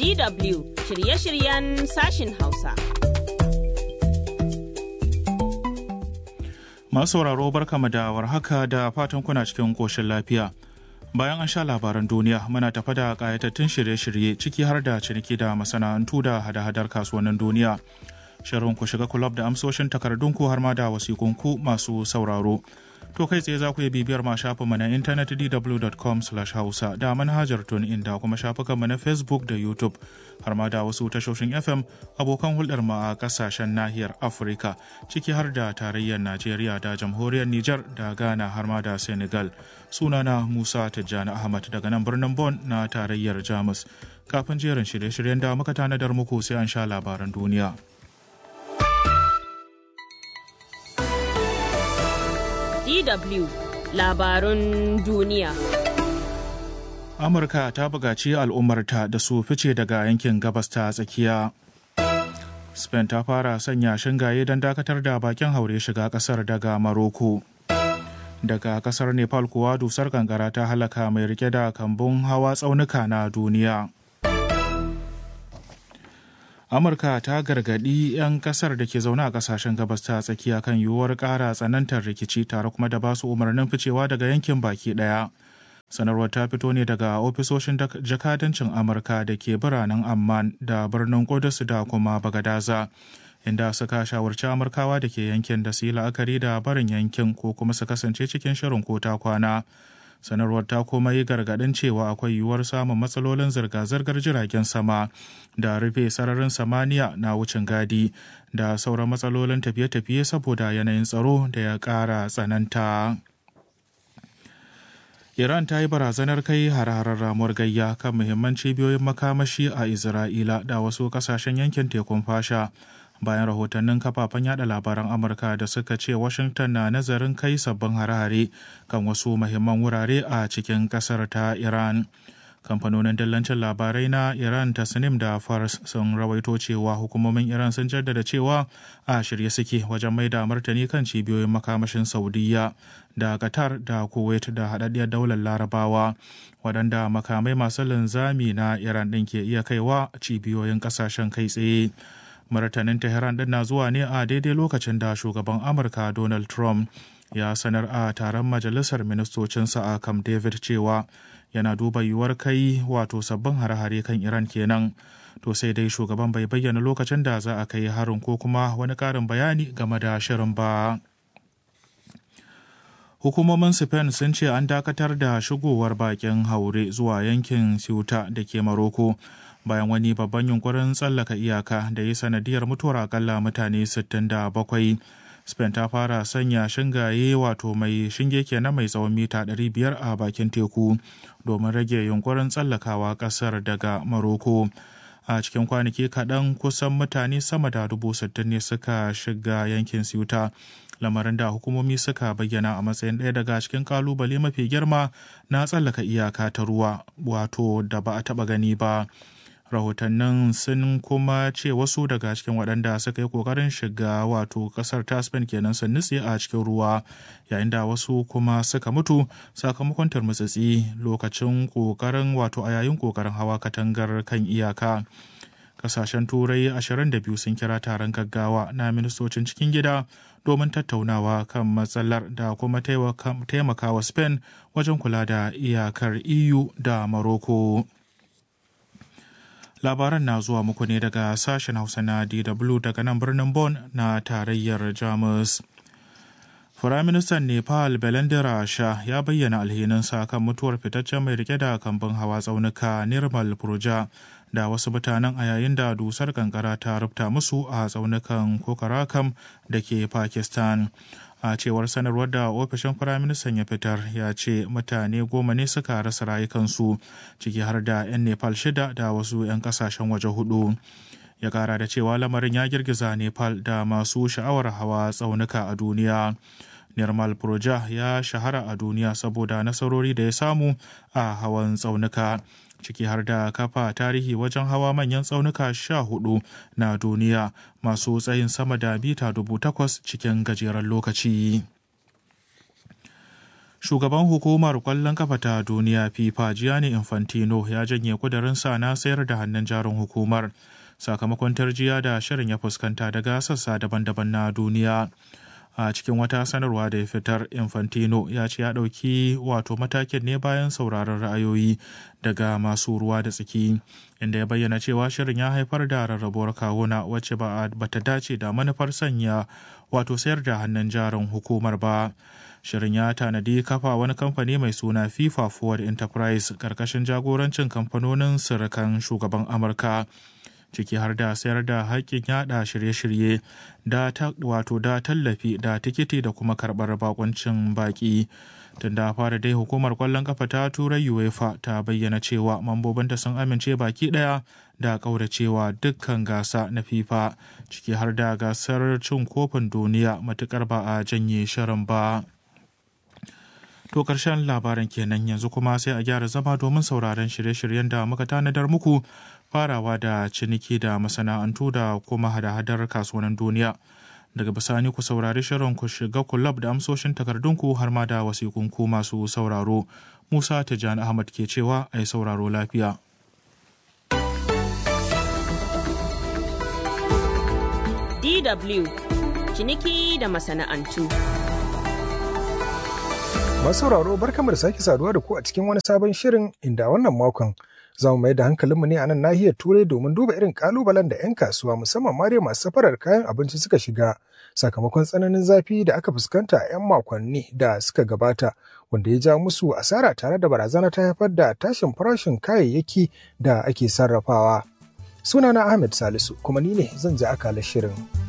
DW shirye-shiryen sashin Hausa. Masu sauraro barkama da warhaka da fatan kuna cikin koshin lafiya. Bayan an sha labaran duniya muna tafa da ƙayatattun shirye-shirye ciki har da ciniki da masana'antu da hada-hadar kasuwannin duniya. Shirin ku shiga kulab da amsoshin takardunku har ma da wasikunku masu sauraro. To kai tsaye za ku iya bibiyar ma shafinmu na intanet dw.com hausa da manhajar tun da kuma shafukanmu na Facebook da YouTube har ma da wasu tashoshin FM abokan hulɗar mu a ƙasashen nahiyar Afirka ciki har da tarayyar Najeriya da jamhuriyar Nijar da Ghana har ma da Senegal. Sunana Musa Tijjani Ahmad daga nan birnin Bon na tarayyar Jamus. Kafin jerin shirye-shiryen da muka tanadar muku sai an sha labaran duniya. DW labarun duniya. Amurka ta bugaci al'ummarta da su fice daga yankin gabas ta tsakiya. Spain ta fara sanya shingaye don dakatar da bakin haure shiga kasar daga Maroko. Daga kasar Nepal kuwa dusar kankara ta halaka mai rike da kambun hawa tsaunuka na duniya. amurka ta gargaɗi 'yan kasar da ke zaune a kasashen gabas ta tsakiya kan yiwuwar ƙara tsanantar rikici tare kuma da basu umarnin ficewa daga yankin baki ɗaya sanarwar ta fito ne daga ofisoshin jakadancin amurka da ke biranen amman da birnin kudus da kuma bagadaza inda suka shawarci amurkawa da ke yankin da su yi la'akari da barin yankin ko kuma su kasance cikin shirin ko ta kwana sanarwar ta kuma yi gargaɗin cewa akwai yiwuwar samun matsalolin zirga-zirgar jiragen sama da rufe sararin samaniya na wucin gadi da sauran matsalolin tafiye-tafiye saboda yanayin tsaro da ya ƙara tsananta. Iran ta yi barazanar kai har-harar ramuwar gayya kan muhimman cibiyoyin makamashi a Isra'ila da wasu kasashen yankin tekun fasha. bayan rahotannin kafafen yada labaran amurka da suka ce washington na nazarin kai sabbin hare-hare kan wasu mahimman wurare a cikin kasar ta iran kamfanonin dillancin labarai na iran tasnim da fars sun rawaito cewa hukumomin iran sun jaddada cewa a shirye suke wajen mai da martani kan cibiyoyin makamashin saudiya da qatar da kuwait da haɗaɗɗiyar daular larabawa waɗanda makamai masu linzami na iran ɗin ke iya kaiwa cibiyoyin ƙasashen kai tsaye martanin tehran din na zuwa ne a daidai lokacin da shugaban amurka donald trump ya sanar a taron majalisar ministocinsa a camp david cewa yana duba yiwuwar kai wato sabbin hare-hare kan iran kenan to sai dai shugaban bai bayyana lokacin da za a kai harin ko kuma wani karin bayani game da shirin ba hukumomin spain sun ce an dakatar da shigowar bakin haure zuwa yankin ceuta da ke maroko bayan wani babban yunkurin tsallaka iyaka da yi sanadiyar mutuwar akalla mutane 67 spain ta fara sanya shingaye wato mai shinge kenan mai tsawon mita 500 a bakin teku domin rage yunkurin tsallakawa kasar daga maroko a cikin kwanaki kaɗan kusan mutane sama da dubu sittin ne suka shiga yankin siuta lamarin da hukumomi suka bayyana a matsayin ɗaya daga cikin kalubale mafi girma na tsallaka iyaka ta ruwa wato da ba a taɓa gani ba rahotannin sun kuma ce wasu daga cikin waɗanda suka yi ƙoƙarin shiga wato ƙasar ta spain kenan sun nutse a cikin ruwa yayin da wasu kuma suka mutu sakamakon turmutsitsi lokacin ƙoƙarin wato a yayin ƙoƙarin hawa katangar kan iyaka kasashen turai 22 sun kira taron gaggawa na ministocin cikin gida domin tattaunawa kan matsalar da kuma taimakawa spain wajen kula da iyakar eu da morocco labaran na zuwa muku ne daga sashen hausa na dw daga nan birnin Bon na tarayyar jamus Firaministan Nepal Belendera Shah ya bayyana alhininsa kan mutuwar fitaccen mai rike da kambun hawa tsaunuka Nirmal Purja da wasu mutanen a yayin da dusar kankara ta rufta musu a tsaunukan Kokarakam da ke Pakistan. a cewar sanarwar da ofishin firaministan ya fitar ya ce mutane goma ne suka rasa rayukansu ciki har da 'yan nepal shida da wasu 'yan kasashen waje hudu ya kara da cewa lamarin ya girgiza nepal da masu sha'awar hawa tsaunuka a duniya nirmal proja ya shahara a duniya saboda nasarori da ya samu a hawan tsaunuka ciki har da kafa tarihi wajen hawa manyan tsaunuka sha hudu na duniya masu tsayin sama da mita dubu takwas cikin gajeren lokaci. Shugaban hukumar kwallon kafa ta duniya FIFA Gianni Infantino ya janye kudurinsa na sayar da hannun jarin hukumar sakamakon tarjiya da shirin ya fuskanta daga sassa daban-daban na duniya. a cikin wata sanarwa da ya fitar infantino ya ce ya ɗauki wato matakin ne bayan sauraron ra'ayoyi daga masu ruwa da tsaki inda ya bayyana cewa shirin ya haifar da rarrabuwar kawuna wacce ba ta dace da manufar sanya wato sayar da hannun jarin hukumar ba shirin ya tanadi kafa wani kamfani mai suna fifa forward enterprise karkashin jagorancin kamfanonin sirikan shugaban amurka ciki har da sayar da haƙƙin yada shirye-shirye da wato da tallafi da tikiti da kuma karɓar bakoncin baƙi tun da fara dai hukumar kwallon kafa ta turai uefa ta bayyana cewa mambobinta sun amince baki ɗaya da ƙauracewa dukkan gasa na fifa ciki har da gasar cin kofin duniya matukar ba a janye shirin ba. To ƙarshen labaran kenan yanzu kuma sai a gyara zama domin sauraron shirye-shiryen da muka tanadar muku farawa da ciniki da masana'antu da kuma hada-hadar kasuwannin duniya. Daga bisani ku saurari shirin ku shiga kulab da amsoshin takardunku har ma da wasikunku masu sauraro. Musa Tijjani Ahmad ke cewa a yi sauraro lafiya. DW ciniki da masana'antu. Masu sauraro barkamu da sake saduwa da ku a cikin wani sabon shirin inda wannan makon za mu mai da hankalinmu ne a nan nahiyar turai domin duba irin kalubalen da 'yan kasuwa musamman ma dai masu safarar kayan abinci suka shiga sakamakon tsananin zafi da aka fuskanta a 'yan makonni da suka gabata wanda ya ja musu asara tare da barazana ta haifar da tashin farashin kayayyaki da ake sarrafawa. Sunana Ahmed Salisu kuma ni ne zan ji akalar shirin.